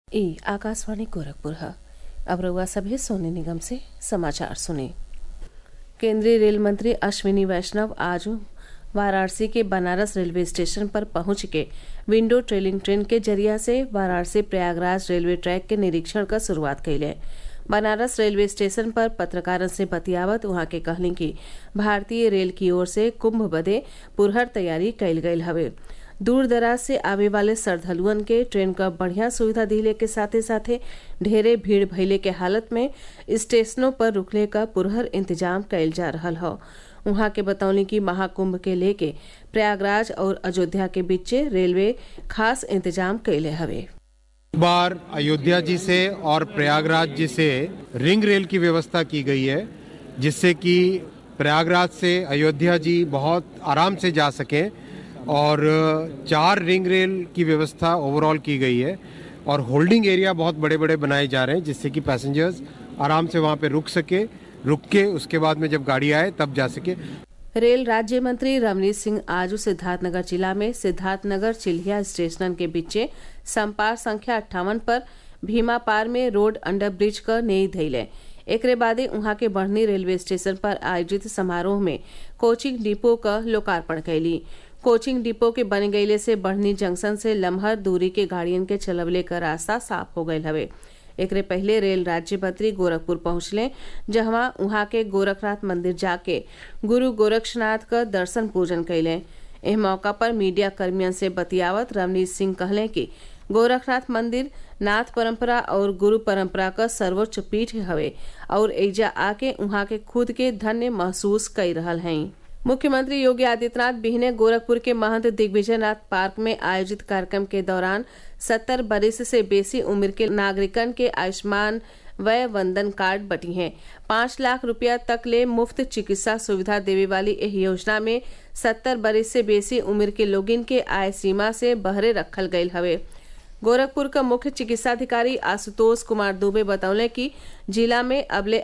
ई आकाशवाणी गोरखपुर है अब रउआ सभे सोने निगम से समाचार सुने केंद्रीय रेल मंत्री अश्विनी वैष्णव आज वाराणसी के बनारस रेलवे स्टेशन पर पहुंच के विंडो ट्रेलिंग ट्रेन के जरिया से वाराणसी प्रयागराज रेलवे ट्रैक के निरीक्षण क शुरुआत कइले बनारस रेलवे स्टेशन पर पत्रकारन से बतियावत उहाँ के कहली कि भारतीय रेल की ओर से कुंभ बदे पुरहर तैयारी कइल गयल हवे दूर दराज से आवे वाले श्रद्धालुअन के ट्रेन क बढ़िया सुविधा दिले के साथे साथे ढेरे भीड़ भइले के हालत में स्टेशनों पर रुकले क पुरहर इंतजाम कइल जा रहल हौ उहाँ के बतौनी कि महाकुंभ के लेके प्रयागराज और अयोध्या के बीचे रेलवे खास इंतजाम कइले हवे बार अयोध्या जी से और प्रयागराज जी से रिंग रेल की व्यवस्था की गई है जिससे कि प्रयागराज से अयोध्या जी बहुत आराम से जा सकें और चार रिंग रेल की व्यवस्था ओवरऑल की गई है और होल्डिंग एरिया बहुत बड़े बड़े बनाए जा रहे हैं जिससे कि पैसेंजर्स आराम से वहाँ पे रुक सके रुक के उसके बाद में जब गाड़ी आए तब जा सके रेल राज्य मंत्री रमनीत सिंह आज सिद्धार्थनगर जिला में सिद्धार्थनगर चिल्हिया स्टेशन के बीचे संपार संख्या अट्ठावन पर भीमा पार में रोड अंडर ब्रिज क नई धैले एकरे बादे उहाँ के बढ़नी रेलवे स्टेशन पर आयोजित समारोह में कोचिंग डिपो क लोकार्पण कैली कोचिंग डिपो के बन गईले से बढ़नी जंक्शन से लम्हर दूरी के गाड़ियन के चलवले क रास्ता साफ हो गयल हवे एकरे पहले रेल राज्य मंत्री गोरखपुर पहुंचले जहवा उहाँ के गोरखनाथ मंदिर जाके गुरु गोरक्षनाथ क दर्शन पूजन कैले एह मौका पर मीडिया कर्मियन से बतियावत रवनीत सिंह कहले कि गोरखनाथ मंदिर नाथ परंपरा और गुरु परंपरा क सर्वोच्च पीठ हवे और एजा आके उहाँ के खुद के धन्य महसूस कई रहल हैं मुख्यमंत्री योगी आदित्यनाथ बिहने गोरखपुर के महंत दिग्विजयनाथ पार्क में आयोजित कार्यक्रम के दौरान सत्तर बरिस से बेसी उम्र के नागरिकन के आयुष्मान वय वंदन कार्ड बटी हैं पाँच लाख रुपया तक ले मुफ्त चिकित्सा सुविधा देवे वाली एह योजना में सत्तर बरिस से बेसी उम्र के लोगिन के आय सीमा से बहरे रखल गयल हवे गोरखपुर का मुख्य चिकित्साधिकारी आशुतोष कुमार दुबे बतौले कि जिला में अबले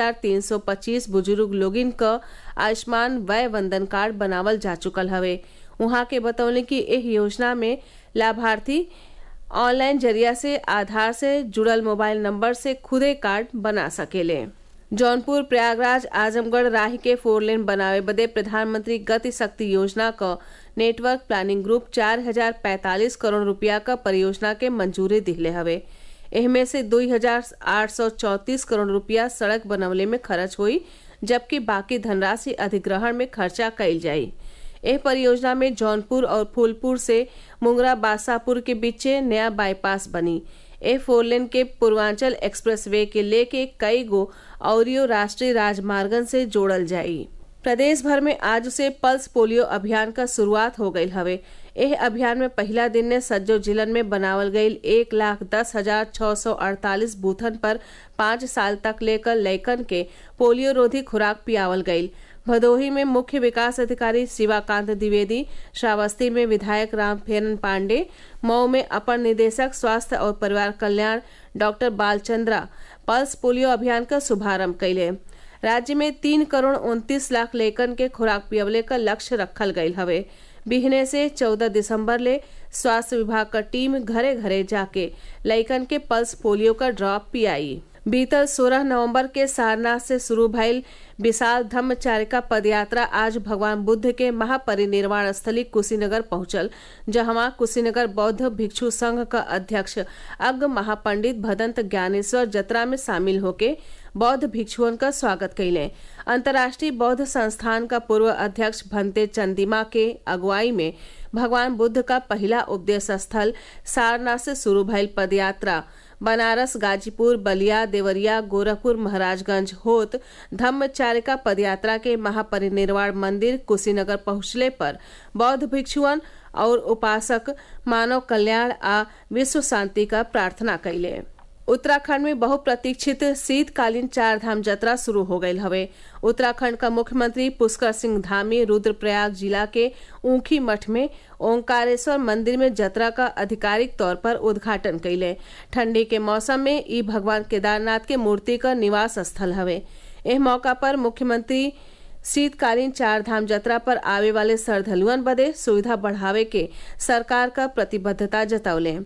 8,325 बुजुर्ग लोगिन क आयुष्मान वय वंदन कार्ड बनावल जा चुकल हवे उहाँ के बतौले कि एह योजना में लाभार्थी ऑनलाइन जरिया से आधार से जुड़ल मोबाइल नंबर से खुदे कार्ड बना सकेले जौनपुर प्रयागराज आजमगढ़ राह के फोर लेन बनावे बदे प्रधानमंत्री गति शक्ति योजना क नेटवर्क प्लानिंग ग्रुप चार हजार पैतालीस करोड़ रुपया क परियोजना के मंजूरी दिहले हवे एहमे से दो हजार आठ सौ चौतीस करोड़ रुपया सड़क बनवले में खर्च हुई जबकि बाकी धनराशि अधिग्रहण में खर्चा कइल जाई एह परियोजना में जौनपुर और फूलपुर से मुंगरा बासापुर के बीचे नया बाईपास बनी ए फोर लेन के पूर्वांचल एक्सप्रेस वे के लेके कई गो औरियो राष्ट्रीय राजमार्गन से जोड़ल जाई प्रदेश भर में आज से पल्स पोलियो अभियान का शुरुआत हो गई हवे एह अभियान में पहला दिन ने सज्जो जिलन में बनावल गईल एक लाख दस हजार छह सौ अड़तालीस बूथन पर पाँच साल तक लेकर लैकन के पोलियो रोधी खुराक पियावल गईल भदोही में मुख्य विकास अधिकारी शिवाकांत द्विवेदी श्रावस्ती में विधायक राम फेरन पांडे मऊ में अपर निदेशक स्वास्थ्य और परिवार कल्याण डॉक्टर बालचंद्रा पल्स पोलियो अभियान का शुभारंभ कैले राज्य में तीन करोड़ उनतीस लाख लेकन के खुराक पियवले का लक्ष्य रखल गयल हवे बिहने से 14 दिसंबर ले स्वास्थ्य विभाग का टीम घरे घरे जाके लइकन के पल्स पोलियो का ड्रॉप पियाई बीतल 16 नवंबर के सारनाथ से शुरू भइल विशाल धम्मचारिका पदयात्रा आज भगवान बुद्ध के महापरिनिर्वाण स्थली कुशीनगर पहुंचल जहां कुशीनगर बौद्ध भिक्षु संघ का अध्यक्ष अग्ग महापंडित भदंत ज्ञानेश्वर जत्रा में शामिल होके बौद्ध भिक्षुओं का स्वागत कैले अंतर्राष्ट्रीय बौद्ध संस्थान का पूर्व अध्यक्ष भंते चंदिमा के अगुवाई में भगवान बुद्ध का पहला उपदेश स्थल सारनाथ से शुरू भइल पदयात्रा बनारस गाजीपुर बलिया देवरिया गोरखपुर महाराजगंज होत धम्मचारिका पदयात्रा के महापरिनिर्वाण मंदिर कुशीनगर पहुंचले पर बौद्ध भिक्षुअन और उपासक मानव कल्याण आ विश्व शांति का प्रार्थना कैले उत्तराखंड में बहुप्रतीक्षित शीतकालीन चार धाम यात्रा शुरू हो गई हवे उत्तराखंड का मुख्यमंत्री पुष्कर सिंह धामी रुद्रप्रयाग जिला के ऊखी मठ में ओंकारेश्वर मंदिर में यात्रा का आधिकारिक तौर पर उद्घाटन कैले ठंडी के मौसम में ई भगवान केदारनाथ के मूर्ति का निवास स्थल हवे एह मौका पर मुख्यमंत्री शीतकालीन चार धाम यात्रा पर आवे वाले श्रद्धालुअन बदे सुविधा बढ़ावे के सरकार का प्रतिबद्धता जतौले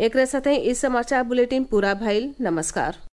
एक साथ ही इस समाचार बुलेटिन पूरा भइल नमस्कार